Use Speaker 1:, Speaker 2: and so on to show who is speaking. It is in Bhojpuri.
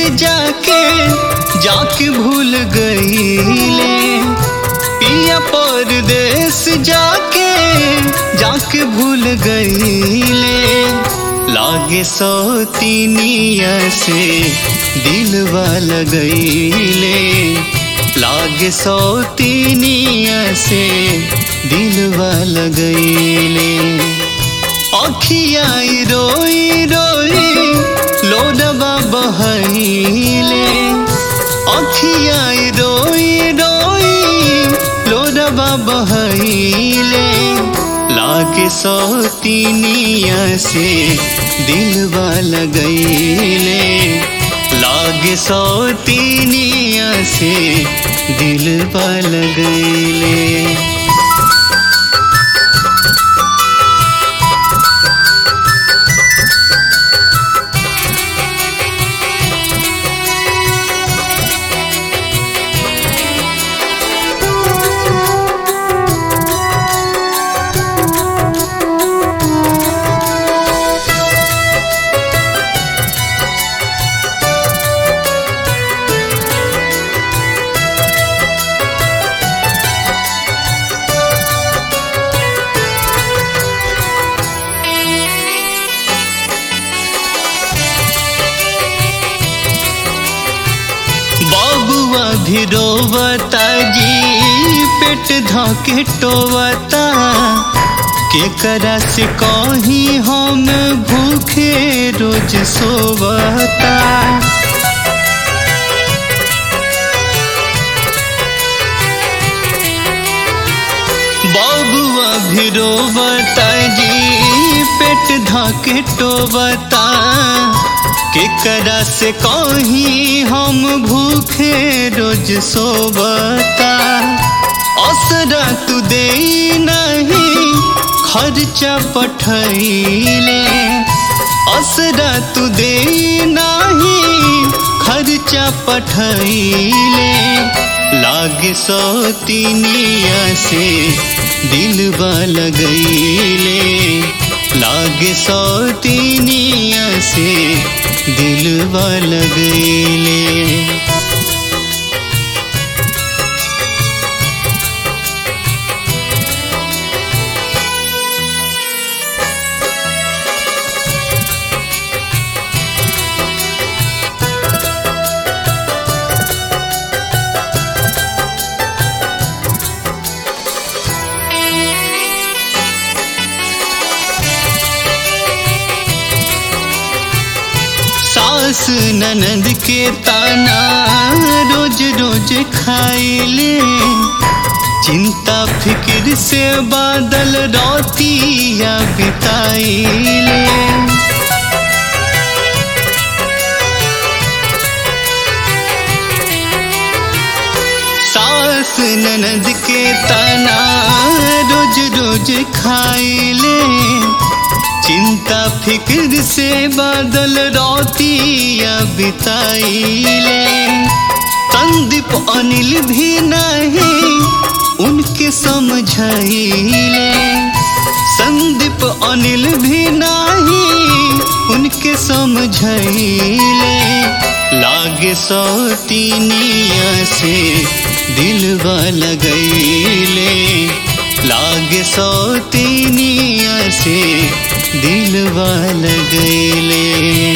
Speaker 1: जाके जाके भूल गईले पिया परदेस जाके जाके भूल गईले लागे सौतीनिया से दिलवा लगईले लागे सौतीनिया से दिलवा लगईले अखियाई रोई रोई लोडबा बहैले अखियाई रोई रोई लोडबा बहैले लागे सौतीनिया से दिलवा लगैले लागे सौतीनिया से दिलवा लगैले बबुआ भी रोवता जी पेट धके टोवता केकरा से कही हम भूखे रोज सोवता बबुआ भी रोवता जी पेट धके टोवता केकरा से कही हम भूखे रोज सोबता असरा तू दे नहीं खर्चा पठैले असरा तू दे नहीं खर्चा पठैले लागे सौतीनिया से दिलवा लगैले लागे सौतीनिया से दिलवा लगैले सास ननद के ताना रोज रोज खाइले चिंता फिक्र से बादल रोतिया बिताइले सास ननद के ताना रोज रोज खाइले चिंता फिक्र से बादल रोतिया बिताइले संदीप अनिल भी नहीं उनके समझाइले संदीप अनिल भी नहीं उनके समझाइले लागे सौतीनिया से दिलवा लगैले लागे सौतीनिया से दिलवा लगैले